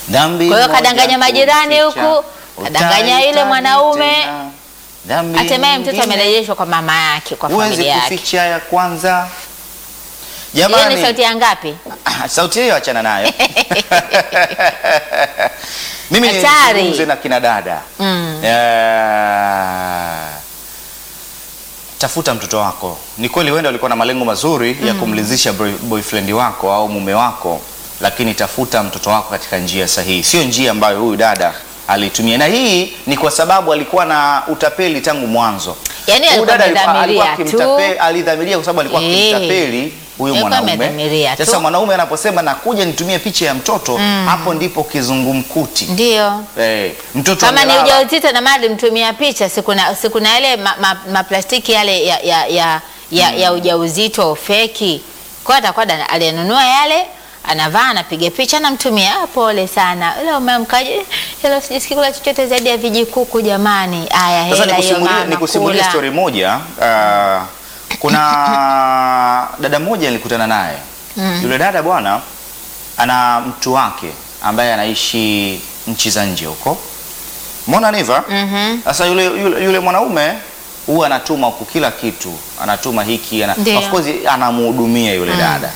Dhambi Kwa hiyo moja kadanganya majirani kuficha, huku, kadanganya yule utaitani mwanaume. tena. Dhambi hatimaye mtoto nyingine, amerejeshwa kwa mama yake, kwa huwezi familia yake. kuficha ya kwanza. Hiyo ni Jamani, sauti ya ngapi? sauti hiyo achana nayo. Mimi Hatari. nizungumze na kina dada Mm. Eh, tafuta mtoto wako. Ni kweli wenda walikuwa na malengo mazuri ya kumlizisha boy- boyfriend wako au mume wako, lakini tafuta mtoto wako katika njia sahihi, sio njia ambayo huyu dada alitumia, na hii ni kwa sababu alikuwa na utapeli tangu mwanzo. Yaani Huyu alikuwa dada alikuwa- amedhamiria alikuwa tu. akimtape- alidhamiria kwa sababu alikuwa Eh. akimtapeli huyu Alikuwa mwanaume. amedhamiria tu. Sasa mwanaume anaposema nakuja nitumie picha ya mtoto, hapo ndipo kizungumkuti. Ndio. Eh, mtoto Kama ni amelala. ujauzito na mali mtumia picha, sikuna sikuna yale maplastiki ma, maplastiki yale ya, ya, ya, ya, ya ujauzito feki. Kwa hiyo atakuwa ana- aliyenunua yale anavaa anapiga picha namtumia. Ah, pole sana leo umemkaje? Leo sijisikii kula chochote zaidi ya vijikuku jamani. Aya, Sasa hela hiyo nikusimulie mama nikusimulie kula. story moja. Uh, kuna dada moja nilikutana naye. Yule dada bwana ana mtu wake ambaye anaishi nchi za nje huko. Umeona niva? Mhm. Sasa yule, yule, yule mwanaume huwa anatuma huku kila kitu, anatuma hiki ana, Ndio. of course anamhudumia yule dada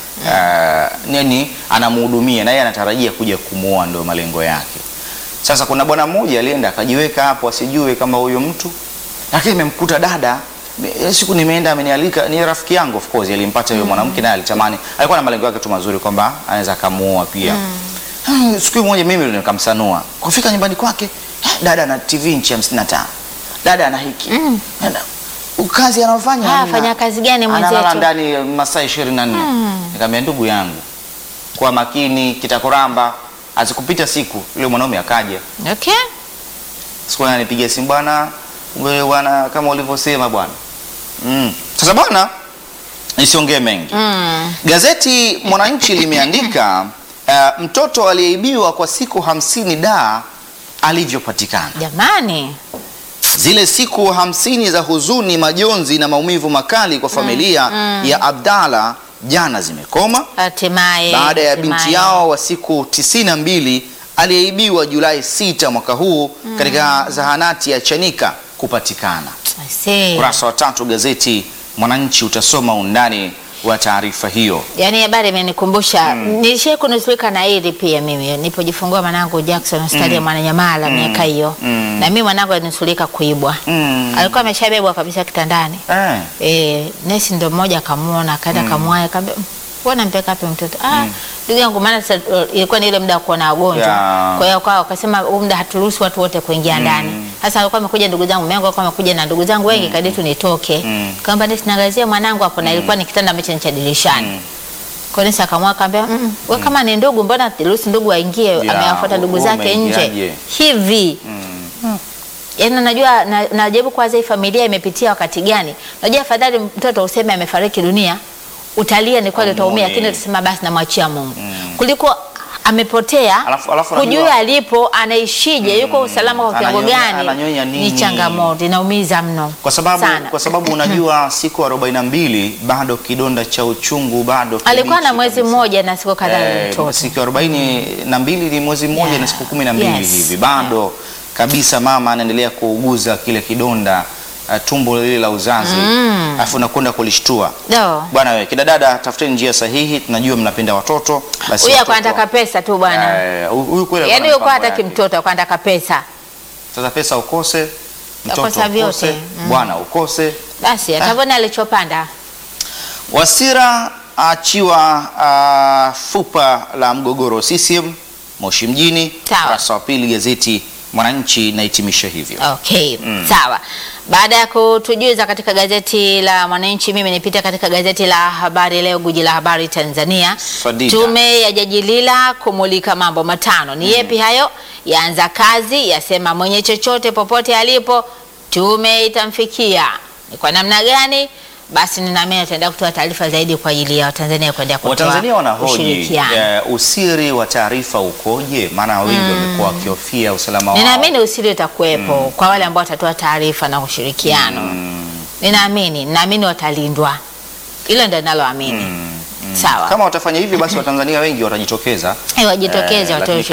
uh, nini, anamhudumia na yeye anatarajia kuja kumuoa, ndio malengo yake. Sasa kuna bwana mmoja alienda akajiweka hapo asijue kama huyo mtu, lakini imemkuta dada Me- siku nimeenda amenialika, ni rafiki yangu of course, alimpata yule mwanamke naye alitamani, alikuwa na malengo yake tu mazuri kwamba anaweza akamuoa pia. Hmm, siku moja mimi ndio nikamsanua. Kufika nyumbani kwake, eh, dada ana TV inchi 55. Dada ana hiki. Dada, kazi anafanya. Ah, hamna. fanya kazi gani Analala mwenzetu? ndani masaa 24. Nikamwambia ndugu yangu, kwa makini kitakuramba, azikupita siku yule mwanaume akaja. Okay. Siku ananipigia simu bwana, wewe bwana kama ulivyosema bwana. Mm. Sasa bwana nisiongee mengi. Mm. Gazeti Mwananchi limeandika uh, mtoto aliyeibiwa kwa siku hamsini da alivyopatikana. Jamani. Zile siku hamsini za huzuni, majonzi na maumivu makali kwa familia ya Abdalla jana zimekoma Hatimaye. baada ya binti hatimaye. yao wa siku tisini na mbili aliyeibiwa Julai 6 mwaka huu katika zahanati ya Chanika kupatikana. I see. Ukurasa wa tatu gazeti Mwananchi utasoma undani wa taarifa hiyo. Yaani habari imenikumbusha nilishai kunusurika na hili pia mimi nilipojifungua mwanangu Jackson hospitali ya Mwananyamala miaka hiyo Mm. na mimi mwanangu alinusurika kuibwa Mm. alikuwa ameshabebwa kabisa kitandani Eh. eh, nesi ndo mmoja akamuona akaenda kamwaya kaambia mbona mpeka wapi mtoto ah ndugu yangu maana sasa, uh, ilikuwa ni ile muda wa kuona wagonjwa Ya. kwa hiyo kwa wakasema huu muda haturuhusu watu wote kuingia ndani sasa alikuwa amekuja ndugu zangu mengo alikuwa amekuja na ndugu zangu wengi kadri tu nitoke Mm. kaamba nesi naangazia mwanangu hapo na ilikuwa ni kitanda ambacho ni cha dirishani kwa nini akamwa akamwambia mm, we kama ni ndugu mbona ruhusu ndugu waingie Ya, amewafuata ndugu wewe zake nje umeingiaje? hivi yaani najua na- najaribu kuwaza hii familia imepitia wakati gani najua afadhali mtoto useme amefariki dunia utalia ni kweli utaumia Umuone. lakini utasema basi namwachia Mungu kuliko amepotea Alafu- alafu hujui unajua- alipo anaishije yuko usalama kwa kiwango Ananyonya- gani ananyonya nini? ni changamoto inaumiza mno Kwa sababu sana. kwa sababu unajua siku 42 bado kidonda cha uchungu bado alikuwa na kibichi mwezi kabisa. mmoja na siku kadhaa Eh, mtoto siku arobaini na mbili ni mwezi mmoja Yeah. na siku kumi na mbili Yes. hivi bado kabisa mama anaendelea kuuguza kile kidonda uh, tumbo lile la uzazi alafu nakwenda kulishtua Do. bwana wewe kina dada tafuteni njia sahihi tunajua mnapenda watoto basi huyu watoto- alikuwa anataka pesa tu bwana Eh, huyu kweli yaani alikuwa huyu na kwa mipango hataki yake. mtoto alikuwa anataka pesa sasa pesa ukose mtoto Akosa vyote. ukose Mm. bwana ukose basi atavona alichopanda Wasira achiwa uh, fupa la mgogoro CCM Moshi mjini. Sawa. Ukurasa wa pili gazeti Mwananchi nahitimisha hivyo. Okay, sawa. Baada ya kutujuza katika gazeti la Mwananchi, mimi nipita katika gazeti la Habari Leo, guji la habari Tanzania. Fadida. Tume ya Jaji Lila kumulika mambo matano. Ni yepi hayo? Yaanza kazi, yasema mwenye chochote popote alipo, tume itamfikia. Ni kwa namna gani? Basi ninaamini ataenda kutoa taarifa zaidi kwa ajili ya Watanzania kuendelea kutoa Watanzania wanahoji ushirikiano. eh, usiri wa taarifa ukoje? Maana wengi wamekuwa wakihofia usalama wao. Ninaamini usiri utakuwepo kwa wale ambao watatoa taarifa na ushirikiano. Ninaamini, ninaamini watalindwa. Hilo ndio ninaloamini. Sawa. Kama watafanya hivyo basi Watanzania wengi watajitokeza Eh, wajitokeze Eh, watoe lakini